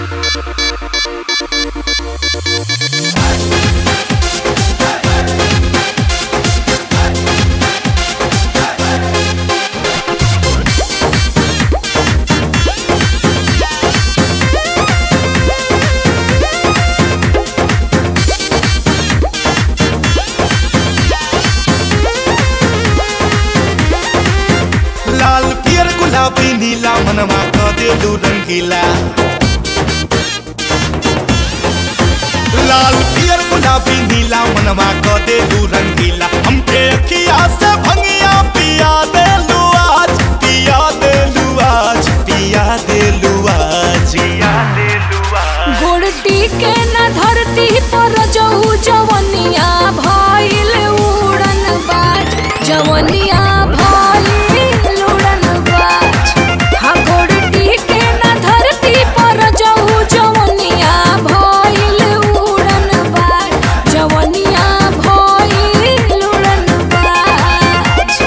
लाल पियर गुलाबी नीला मनवा क देलू रंगीला लाल पियर गुलाबी नीला मनवा क देलू रंगीला हमके अखिया से भंगिया पिया देलू आज पिया देलू आज पिया देलू आज पिया देलू आज गोड़टी के न धरती पर जहू जवनिया भइल उड़न बाज जवनिया भइल उड़न बाज हाँ गोड़टी के न धरती पर जहू जवनिया भइल उड़न बाज जवनिया भइल उड़न बाज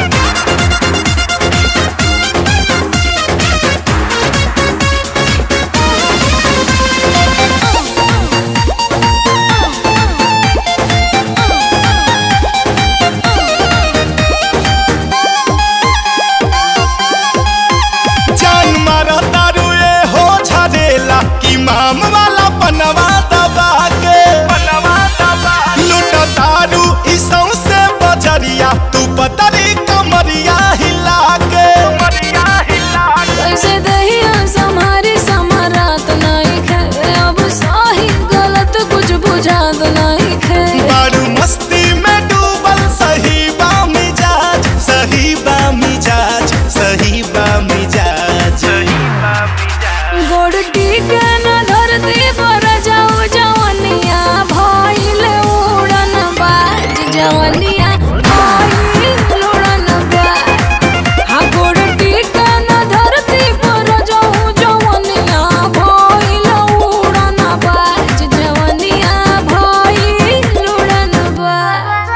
जान मारा तारू ए हो झरेला कि माम वाला पनवा दबा के पनवा दबा लुट तारू ई सौंसे बजरिया तू पतरी कमरिया हिला के कमरिया हिला कैसे दहिया समारी समारात नहीं खे अब सही गलत कुछ बुझात नहीं खे बारू मस्ती में डूबल सही बा मिजाज सही बा मिजाज सही बा मिजाज सही बा मिजाज गोड़टी के न धरती पर जाऊ जवनिया भइल उड़न बाज जवनिया भइल उड़न बाज हाँ गोड़टी के न धरती पर जाऊ जवनिया भइल उड़न बाज जवनिया भइल उड़न बाज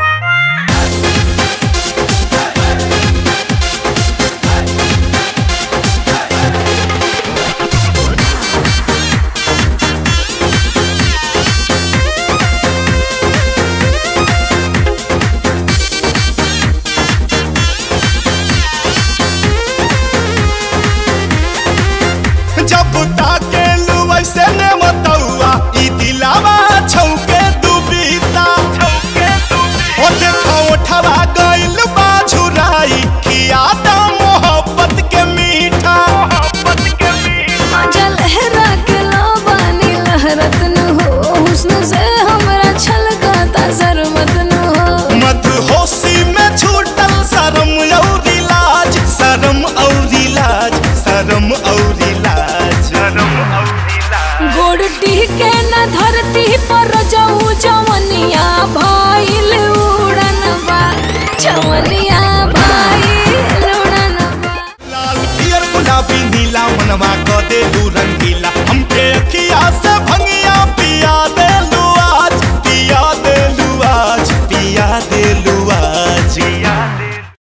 जब ताके लू वैसे ने मतौआ ई दिलावा छौके दुबीता छौके दुबीता ओ देखो उठवा गइल बा झुराई किया दा मोहब्बत के मीठा मोहब्बत के मीठा मजा लहरा के लाबानी लहरत न हो हुस्न से हमरा छलकता शर्मत न हो मत होशी में छूटल शरम औरी लाज शरम औरी लाज शरम औरी लाज शरम औरी लाज गोड़टी के न धरती पर जाऊ जवनिया भइल उड़न बा जवनिया भइल उड़न बा लाल पियर गुलाबी नीला मनवा क देलू रंगीला हमके अखिया से भंग